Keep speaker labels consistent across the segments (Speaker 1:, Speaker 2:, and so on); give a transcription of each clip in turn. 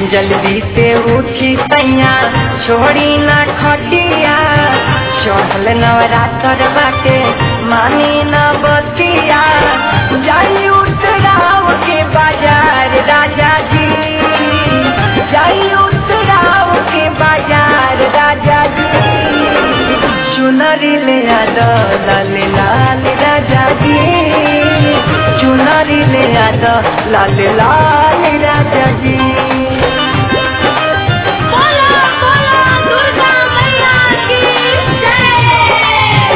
Speaker 1: जल्दी से उठी सैया छोड़ी ना खटिया चढ़ल नवरात्र बाटे मानी न बतिया जाई उतराव के बाजार राजा जी जाई उतराव के बाजार राजा जी चुनरी ले आद लाल लाल राजा जी चुनरी ले आद लाल लाल राजा जी
Speaker 2: बोलो बोलो दुर्गा मैया की जय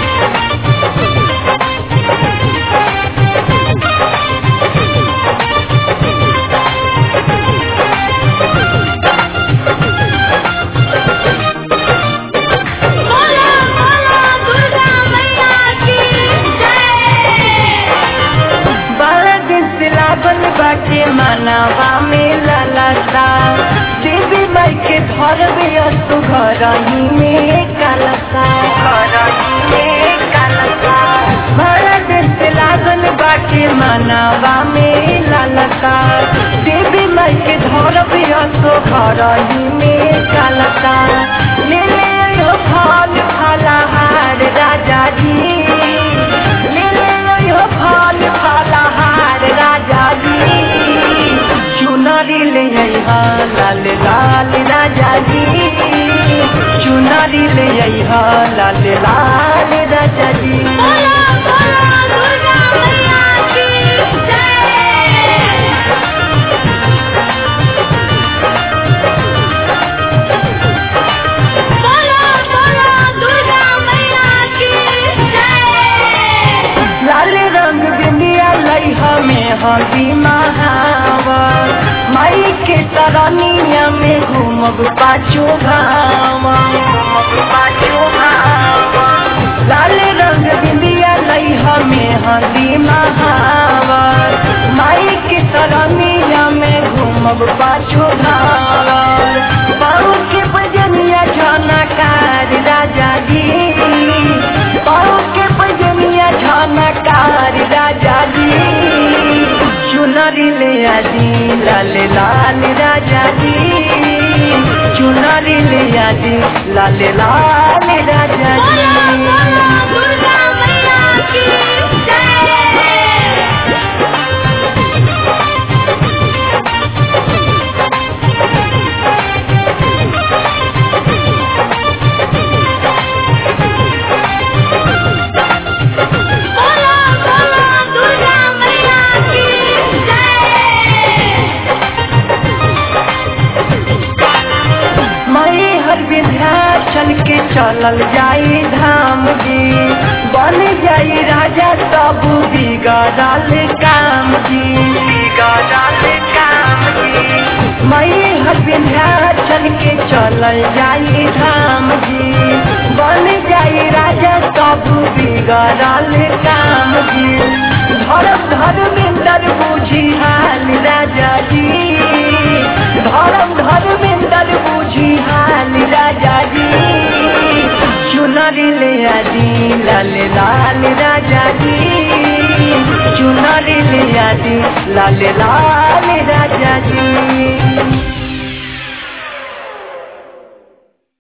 Speaker 2: बोलो बोलो दुर्गा मैया की जय
Speaker 1: बड़ा दिन से लागल बाटे मानवा में ललसा देवी माई के घर में असु घर ही में कलसा घर ही में कलसा बड़ा दिन से लागल बाटे मानवा में ललसा देवी माई के घर में असु घर ही में कलसा ले ले आयो फल फलहार राजा जी ले ले आयो फल फलहार राजा जी चुनरी ले आइहा लाल लाल राजा जी चुनरी ले आइहा लाल लाल राजा जी
Speaker 2: बोलो बोलो दुर्गा मैया की जय बोलो बोलो दुर्गा मैया की जय
Speaker 1: लाल रंग बिंदिया लइहा में हदी महावर माई के तरनिया में घूमब पाछो घावा घूमब पाछो घावा लाल रंग बिंदिया लइहा में हदी महावर माई के तरनिया में घूमब पाछो घावा बाबू के बजनिया झनकार राजा जी बाबू के बजनिया झनकार राजा जी चुनरी ले आजी लाल लाल राजा जी चुनरी ले आजी लाल लाल राजा
Speaker 2: बोलो बोलो
Speaker 1: जी
Speaker 2: दुर्गा मैया की जय बोलो बोलो दुर्गा मैया की जय
Speaker 1: मई हर विंध्याचल के चलल जाई धाम जी बन जाई राजा सब बिगड़ल काम जी बिगड़ल काम जी मई हर विंध्याचल के चलल जाई धाम जी बन जाई राजा सब बिगड़ल काम जी धर्म धर्मेंद्र बुझी हाल राजा जी धर्म धर्मेंद्र बुझी हाल राजा जी चुनरी ले आजी लाल लाल राजा जी चुनरी ले आजी लाल लाल